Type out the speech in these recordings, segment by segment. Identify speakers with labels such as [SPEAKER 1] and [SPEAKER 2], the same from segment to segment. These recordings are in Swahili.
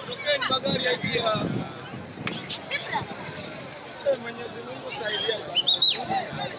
[SPEAKER 1] Ondokeni magari ya gia. Eh, Mwenyezi Mungu saidia jamani.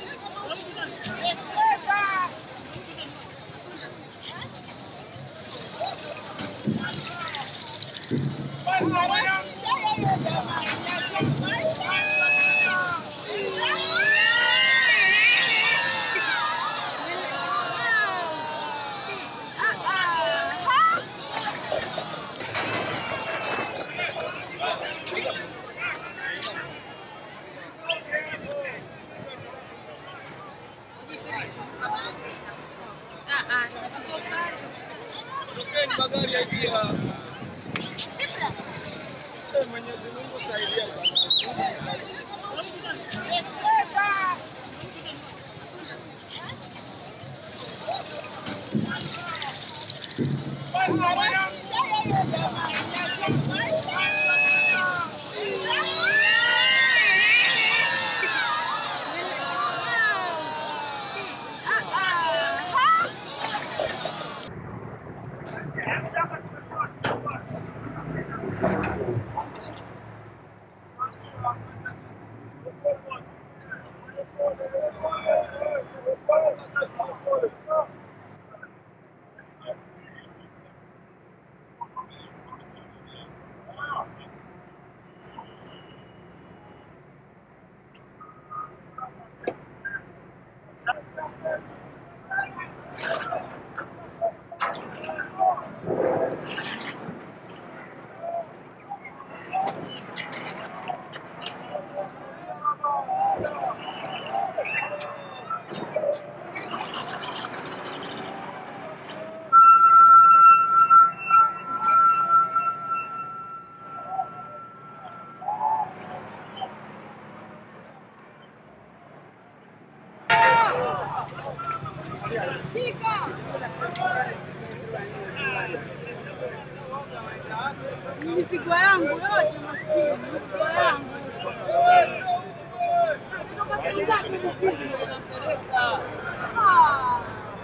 [SPEAKER 1] Ondokeni magari ya gia. Eh, Mwenyezi Mungu saidia jamani.
[SPEAKER 2] Mizigo yangu yote maskini, mizigo yangu kutoka Kizaki mizigo napeleka. Ah.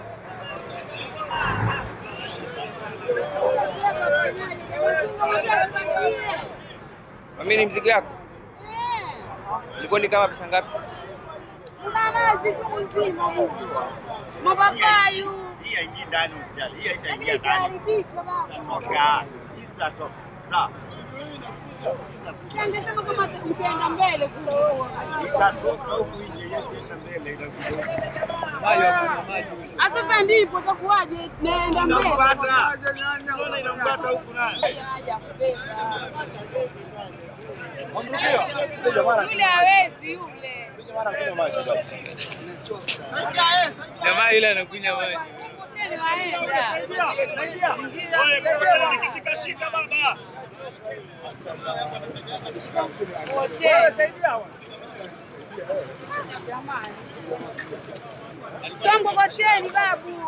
[SPEAKER 3] Mami, ni mzigo yako?
[SPEAKER 2] Eh,
[SPEAKER 3] Ilikuwa ni kama pesa ngapi?
[SPEAKER 2] una nazi tu nzima huku. Mapapayu.
[SPEAKER 4] Hii haingii ndani usijali. Hii
[SPEAKER 2] Lakini
[SPEAKER 4] haitaingia ndani.
[SPEAKER 2] itaharibika baba.
[SPEAKER 4] Okay. Hii zitatoka. Sawa.
[SPEAKER 2] Angesema kama ukienda mbele kule huo.
[SPEAKER 4] Itatoka huku nje, yes, enda mbele inakuja.
[SPEAKER 2] Ah, Sasa ndipo itakuwaje? Naenda mbele.
[SPEAKER 4] Inampata. Mbona inampata huku naye?
[SPEAKER 2] Haja kubeba. Yule hawezi yule.
[SPEAKER 3] Jamaa yule anakunywa maji.
[SPEAKER 2] Hoteli waenda.
[SPEAKER 4] Oye, kwa tena nikifika shika baba.
[SPEAKER 2] Hoteli. Jamani. Mkokoteni babu.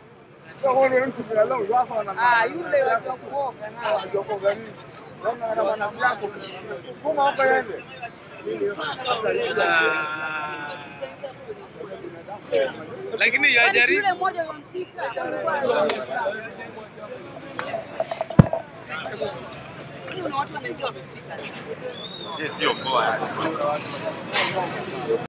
[SPEAKER 2] Ah, yule wa kuoga na.
[SPEAKER 3] Ah. Lakini
[SPEAKER 2] Yaani
[SPEAKER 3] yajaribu
[SPEAKER 2] Yule mmoja wamfika.
[SPEAKER 4] Sio poa.